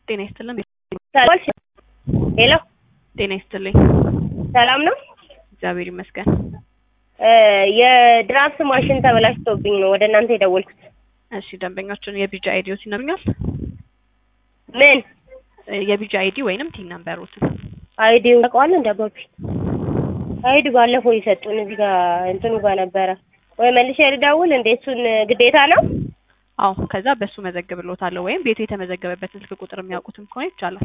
ጤና ይስጥልን። ሄሎ ጤና ይስጥልኝ። ሰላም ነው? እግዚአብሔር ይመስገን። የድራፍት ማሽን ተበላሽቶብኝ ነው ወደ እናንተ የደወልኩት። እሺ ደንበኞችን የቢጂ አይዲዎት ይነግሩኛል? ምን የቢጂ አይዲ ወይንም ቲን ነምበሩት። አይዲው ታውቀዋለህ? እንደ አባቢ አይዲ ባለፈው የሰጡን እዚህ ጋር እንትኑ ጋር ነበረ ወይ መልሼ ልደውል እንዴ? እሱን ግዴታ ነው? አዎ ከዛ በሱ መዘግብሎታለሁ ወይም ቤቱ የተመዘገበበትን ስልክ ቁጥር የሚያውቁትም ከሆነ ይቻላል።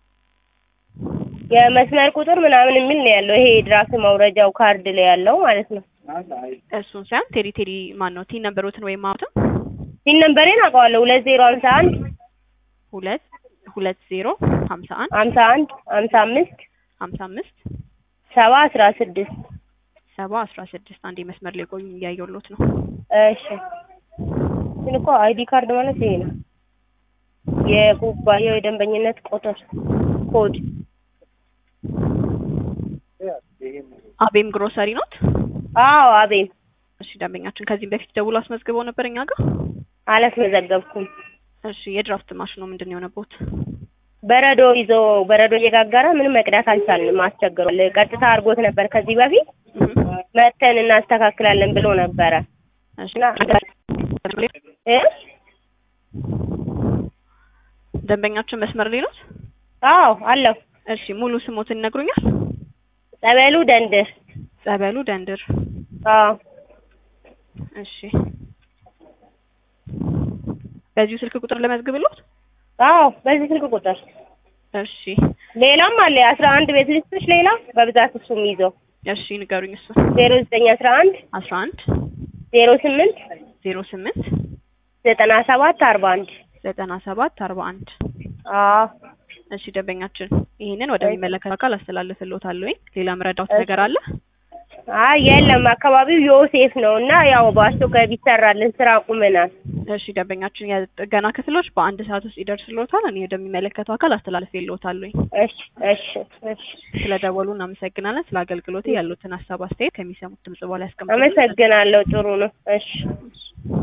የመስመር ቁጥር ምናምን የሚል ነው ያለው። ይሄ ድራፍት ማውረጃው ካርድ ላይ ያለው ማለት ነው። እሱን ሳይሆን ቴሪ ቴሪ ማን ነው ቲን ነምበሮትን ወይም ማውትም ሲን ነምበሬን አውቀዋለሁ። ሁለት ዜሮ ሀምሳ አንድ ሁለት ሁለት ዜሮ ሀምሳ አንድ ሀምሳ አንድ ሀምሳ አምስት ሀምሳ አምስት ሰባ አስራ ስድስት ሰባ አስራ ስድስት አንድ መስመር ላይ ቆዩ እያየሁሎት ነው። እሺ ግን እኮ አይዲ ካርድ ማለት ይሄ ነው። የኩባንያው የደንበኝነት ቁጥር ኮድ አቤም ግሮሰሪ ኖት? አዎ አቤም እሺ ደንበኛችን ከዚህም በፊት ደውሎ አስመዝግበው ነበር እኛ ጋር? አላስመዘገብኩም። እሺ የድራፍት ማሽኑ ምንድን ነው የሆነቦት? በረዶ ይዞ በረዶ እየጋገረ ምንም መቅዳት አልቻልንም። አስቸግሯል። ቀጥታ አድርጎት ነበር ከዚህ በፊት መተን እናስተካክላለን ብሎ ነበረ እሺ እና እ ደንበኛችን መስመር ላይ ኖት? አዎ አለሁ። እሺ ሙሉ ስሞትን ይነግሩኛል? ጸበሉ ደንድር። ጸበሉ ደንድር። አዎ እሺ በዚሁ ስልክ ቁጥር ለመዝግብሎት? አዎ በዚህ ስልክ ቁጥር እሺ ሌላም አለ አስራ አንድ ቤት ልስቶች ሌላ በብዛት እሱም ይዘው እሺ ንገሩኝ። እሱ ዜሮ ዘጠኝ አስራ አንድ አስራ አንድ ዜሮ ስምንት ዜሮ ስምንት ዘጠና ሰባት አርባ አንድ ዘጠና ሰባት አርባ አንድ አዎ እሺ ደንበኛችን ይህንን ወደሚመለከት አካል አስተላልፍልዎታለሁ። ሌላ ምረዳውት ነገር አለ? አይ የለም አካባቢው ዮሴፍ ነው እና ያው በአስቸኳይ ቢሰራልን ስራ ቁመናል። እሺ ደንበኛችን የጥገና ክፍሎች በአንድ ሰዓት ውስጥ ይደርስልዎታል። እኔ ወደሚመለከተው አካል አስተላልፍልዎታለሁ። እሺ እሺ እሺ ስለደወሉ እናመሰግናለን። ስለ አገልግሎት ያሉትን ሀሳብ አስተያየት ከሚሰሙት ድምጽ በኋላ ያስቀምጡ። አመሰግናለሁ። ጥሩ ነው። እሺ